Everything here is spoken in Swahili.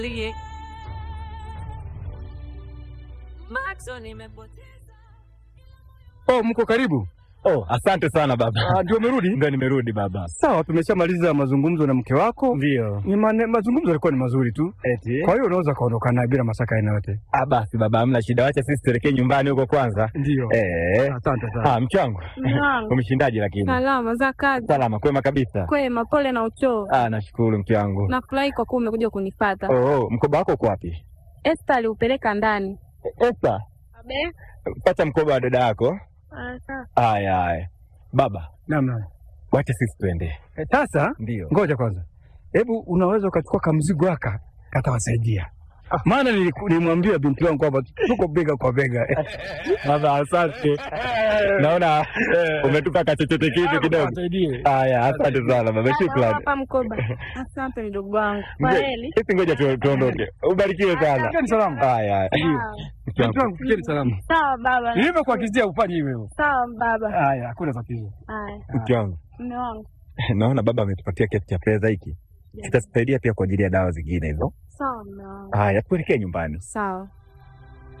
Lie. Maxo nimepoteza. Oh, mko karibu? Oh, asante sana baba. Ah, ndio umerudi? Ndio nimerudi baba. Sawa, tumeshamaliza mazungumzo na mke wako. Ndio. Ni mane, mazungumzo yalikuwa ni mazuri tu, Eti. kwa hiyo unaweza kaondoka naye bila mashaka aina yote. Ah, basi baba, hamna shida, wacha sisi tuelekee nyumbani huko kwanza. Ndio. Eh. Asante sana. Ah, mke wangu. Mwanangu, Umeshindaje lakini? salama za kazi Salama, kwema kabisa. kwema, pole na uchovu. Ah, nashukuru mke wangu. Nafurahi kwa kuwa umekuja kunipata. Oh, oh, mkoba wako uko wapi? Esther aliupeleka ndani. Esta, Abe? pata mkoba wa dada yako. Ah, sawa. Haya, haya. Baba, Naam, naam. wacha sisi tuende. Eh, Sasa Ndio. ngoja kwanza, hebu unaweza ukachukua kamzigo haka katawasaidia, maana niliku- nilimwambia binti wangu kwamba tuko bega kwa bega. Baba, asante. Naona umetupa kachochote kitu kidogo. Wasaidie. Haya, asante sana baba, Baba, shukrani. Hapa mkoba. Asante mdogo wangu. Kwa Ngoja- heri. Sisi ngoja tu- tuondoke. Ubarikiwe sana. Fikeni salama. Haya, haya. Sawa. Mke Binti wangu. wangu, fikeni salama. Sawa baba. Nilivyokuagizia ufanye hivyo. Sawa baba. Haya, hakuna tatizo. Haya, Mke wangu. mume wangu. Naona baba ametupatia kiasi cha fedha hiki. Kitasaidia pia kwa ajili ya dawa zingine hizo. Sawa mume wangu. Haya, tuelekee nyumbani. Sawa.